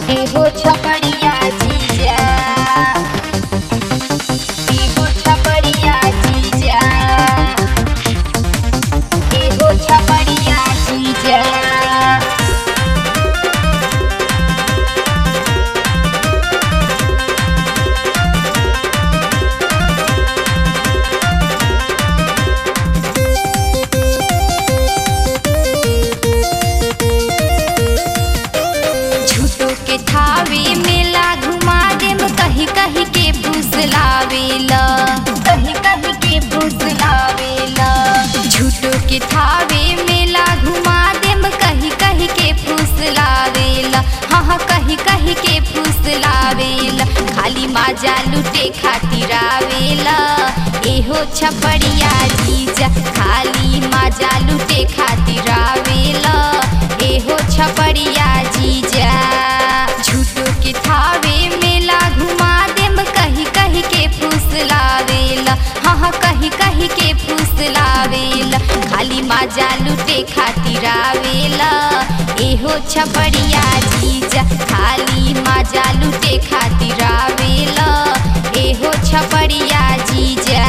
एगो छपड़िया जीजा एगो छपड़िया जीजा एगो छपड़िया जीजा झूठो के थावे मेला घुमा देम कही कही के फुसलावेला कही कही के फुसलावेला झूठो के थावे मेला घुमा देम कही कही के फुसलावेला हाँ हाँ कही कही के फुसलावेला खाली माजा लुटे खातिर आवेला एहो छपड़िया जीजा खाली माजा लुटे खातिर आवेला एहो छपड़िया जीजा झूठो के थावे मेला घुमा देम कही कही के फुसलावेला हाँ हाँ कही कही के फुसलावेला खाली माजा लुटे खातिर आवेला एहो छपड़िया जीजा खाली माजा लुटे खातिर आवेला एहो छपड़िया जीजा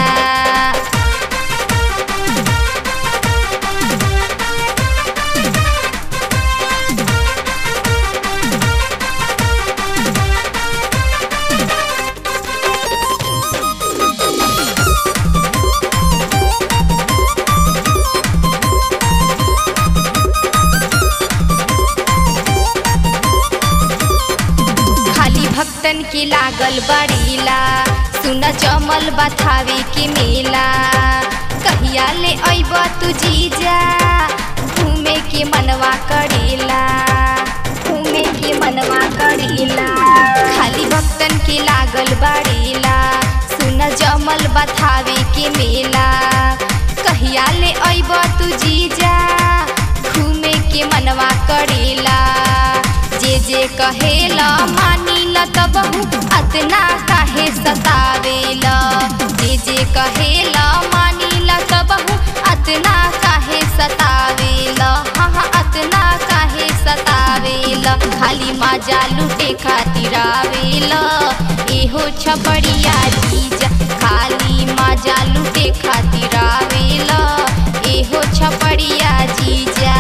खाली भक्तन के लागल बड़ीला सुन जमल बथावे के मेला कहिया ले अइब तू जीजा घूमे के मनवा करेला घूमे के मनवा करेला खाली भक्तन के लागल बड़ीला सुन जमल बथावे के मेला कहिया ले अइब तू जीजा घूमे के मनवा करेला जे जे कहेला मानीला त बहु अतना काहे सतावेला जे जे कहेला मानीला त बहु अतना काहे सतावेला हाँ हाँ अतना काहे सतावेला खाली माजा लुटे खातिर आवेला एहो छपड़िया जीजा खाली माजा लुटे खातिर आवेला एहो छपड़िया जीजा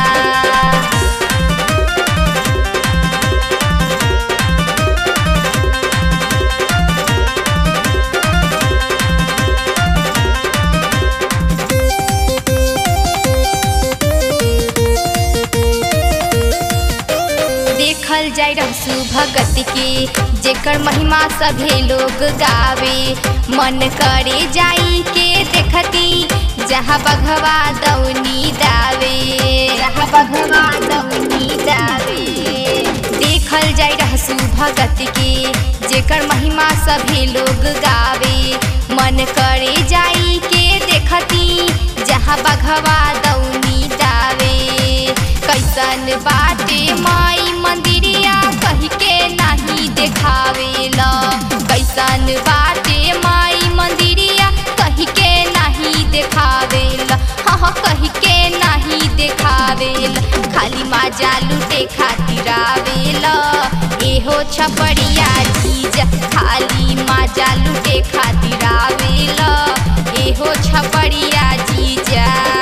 देखल जाय रहसु भगत के जेकर महिमा सभे लोग गावे मन करे जाई के देखती जहाँ बघवा दौनी दावे जहाँ बघवा दौनी दावे देखल जाय रहसु भगत के जेकर महिमा सभे लोग गावे मन करे जाई के देखती जहाँ बघवा दौनी दावे कैसन बाटे माई मंदिरिया कही के नहीं देखावेला कैसन बाटे माई मंदिरिया कही के नहीं देखावेला हाँ हाँ कही के नहीं देखावेला खाली माजा लुटे खातिर आवेला एहो छपड़िया जीजा खाली माजा लुटे खातिर आवेला एहो छपड़िया जीजा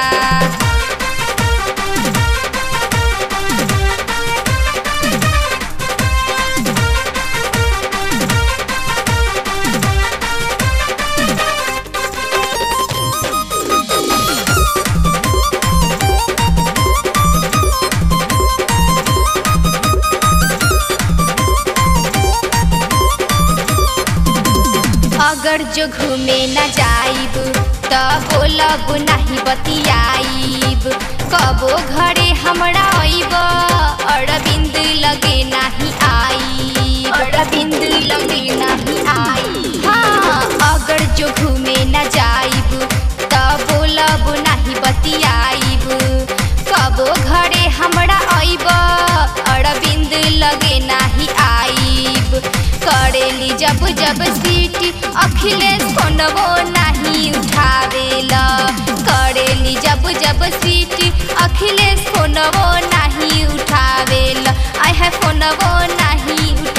अगर जो घूमे न जाइब त बोलब नहीं बतियाइब कबो घरे हमरा अइब अरविंद लगे नहीं आई अरविंद लगे नहीं आई हाँ अगर जो घूमे न जाइब त बोलब नहीं बतियाइब कबो घरे हमरा अइब अरविंद लगे नहीं आइब करेली जब जब सीटी अखिलेश फोनवो नहीं उठावेला करेली जब जब सीटी अखिलेश फोनवो नहीं उठावेला आय है फोनवो नहीं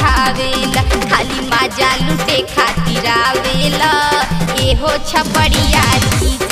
खातिर आवेला एहो छपड़िया जी